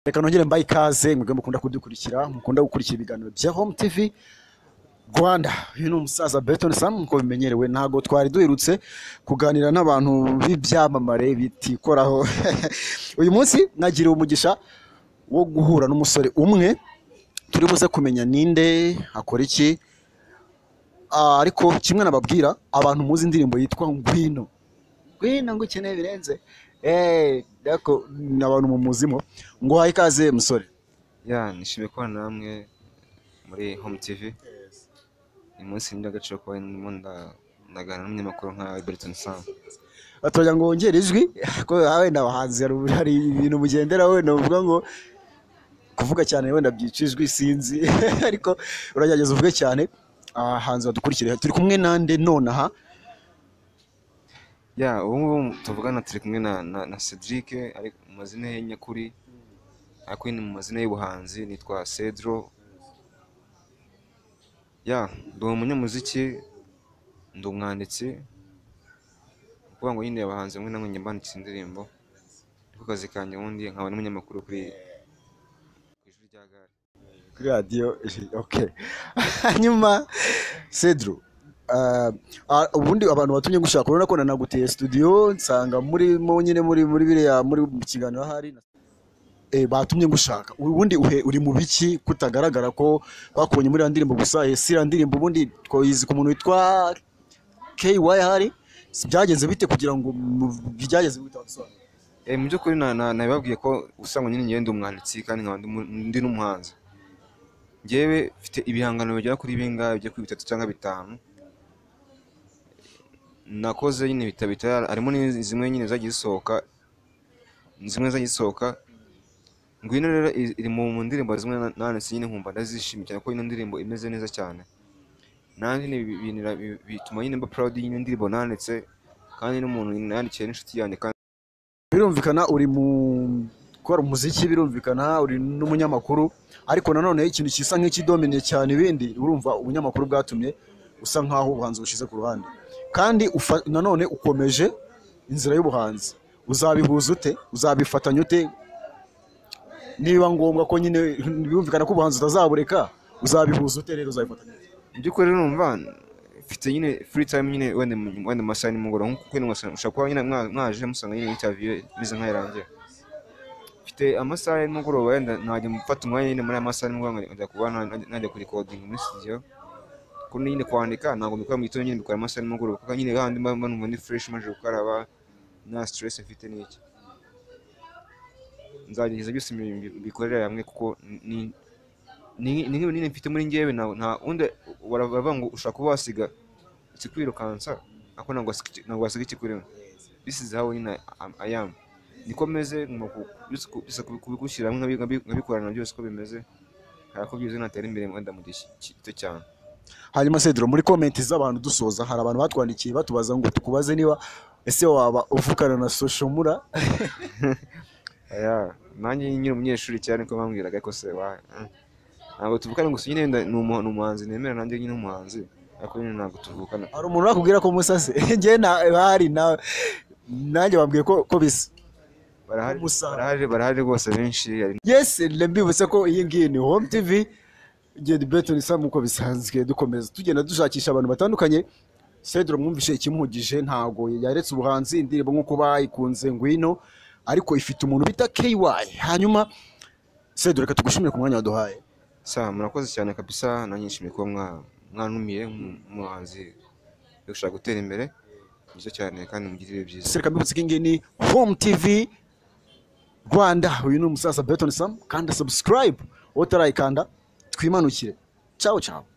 reka nongere mbaye ikaze mwebwe mukunda kudukurikira mukunda gukurikira ibiganiro bya home tv rwanda uyu ni umusaza beton sam nk'uko bimenyerewe ntabwo twari duherutse kuganira n'abantu b'ibyamamare bitikoraho uyu munsi nagiriwe umugisha wo guhura n'umusore umwe turi buze kumenya ninde akora iki Ah, ariko kimwe nababwira abantu muzi indirimbo yitwa ngwino ngwino ngo ukeneye birenze Eh, dako ni abantu mu muzimo ngo haye ikaze musore ya nishimiye kubana namwe muri home tv uyu munsi ni agaciro kuba ndimo nda- ndaganira n'umunyamakuru nka Alberton Sam batoya ngo wongere ijwi ko wenda abahanzi hari ubu- hari ibintu mugendera wenda uvuga ngo kuvuga cyane wenda byica ijwi sinzi ariko uragerageza uvuge cyane abahanzi badukurikire turi kumwe nande nonaha ya ubu ngubu tuvugana turi kumwe na na, na Cedric ari mu mazina ye nyakuri ariko ni mu mazina y'ubuhanzi nitwa Cedro ya ndi umunyamuziki ndi umwanditsi ni ukuvuga ngo nyine abahanzi bamwe na bamwe njya mbandikira indirimbo niko kazi kanjye ubundi nkaba n'umunyamakuru kuri ku ijwi rya gare kuri radiyo ok hanyuma cedro ah, ah, ubundi abantu batumye gushaka urabona ko nanaguteye studio nsanga murimo nyine muri muri biriya muri mu kiganiro ahari eh, batumye ngushaka ubundi uhe uri mu biki kutagaragara ko bakubonye muri ya ndirimbo gusa eh, si ya ndirimbo ubundi twayizi ku muntu witwa KY hari byagenze bite kugira ngo mu- byagenze bite wabisobanure? Eh, mu by'ukuri na- na- nabibabwiye ko usanga nyine njyewe ndi umwanditsi kandi nkaba ndi mu- ndi n'umuhanzi njyewe mfite ibihangano bigera kuri bingahe byo kuri bitatu cyangwa bitanu nakoze nyine bitaba bitari harimo n'izi- zimwe nyine zagiye zisohoka zimwe zagiye zisohoka ngwino rero i- iri mu mu ndirimbo zimwe na- nanditse nyine nkumva ndazishimye cyane ko ino ndirimbo imeze neza cyane nanjye nyine bi- binira- bi- bituma nyine mba proud y'ino ndirimbo nanditse kandi n'umuntu nandikiye n'inshuti yanjye kandi birumvikana uri mu gukora umuziki birumvikana uri n'umunyamakuru ariko nanone ikintu gisa nk'ikidominiye cyane ibindi urumva ubunyamakuru bwatumye usa nkaho ubuhanzi bushize ku ruhande kandi ufa- nanone ukomeje inzira y'ubuhanzi uzabihuza ute uzabifatanya ute niba ngombwa ko nyine birumvikana ko ubuhanzi utazabureka uzabihuza ute rero uzabifatanya ute? mu by'ukuri numva mfite nyine free time nyine wenda mu- wenda mu masaha ya nimugoroba nko kwenda masaha ushobora kuba nyine mwa- mwaje musanga nyine interview imeze nk'ayirangiye mfite amasaha ya nimugoroba wenda najya mfata umwanya nyine muri aya masaha ya nimugoroba nkajya kuba na- najya kuri recording muri studio kuko nyine kwandika ntabwo mbikora mu gitondo nyine mbikora amasaha ya nimugoroba kuko nyine handi mba mba numva ndi fresh maje gukaraba nta stress mfite n'iki nzagerageza byose mbi- mbi- mbikorere hamwe kuko ni- ni ni nk'ibintu nyine mfite muri njyewe nta nta wundi bara- baravuga ngo ushobora kuba wasiga ikikwirukansa ariko ntabwo wasiga iki- ntabwo wasiga ikikurimo this is how nyine I- I am niko meze ngomba ku- byose ku- byose kubi- kubigushyira hamwe nkabi- nkabikorana byose uko bimeze hari ko byiza natera imbere wenda mu gihe ki- gito cyane hanyuma sedro muri komenti z'abantu dusoza hari abantu batwandikiye batubaza ngo tukubaze niba ese waba uvugana na soshomura Aya, nanjye nyine umunyeshuri cyane ko bambwiraga ko se wa eh. ntabwo tuvukana gusa nyine wenda ni umu- ni umuhanzi nemera nanjye nyine umuhanzi ariko nyine ntabwo tuvukana hari umuntu urakubwira ko musase njye na bahari na nanjye bambwiye ko ko bisa barahari Umusaruro. barahari barahari rwose benshi hari yes mbibutse ko iyi ngiyi ni home tv ngenda betoni sam uko bisanzwe dukomeza tugenda dushakisha abantu batandukanye cedro mwumvishe ikimuhugije ntago yaretse ubuhanzi indirimbo nk'uko bayikunze ngwino ariko ifite umuntu bita ky hanyuma cedro reka tugushimire ku mwanya waduhaye sa murakoze cyane kabisa nanjye nishimiye kuba mwa- mwantumiye mu- umuhanzi yo gushaka gutera imbere byiza cyane kandi mugire ibihe byiza sereka mbibutse ko ingini home tv rwanda uyu ni umusaza beton sam kanda subscribe utarayikanda twimanukire ciao ciao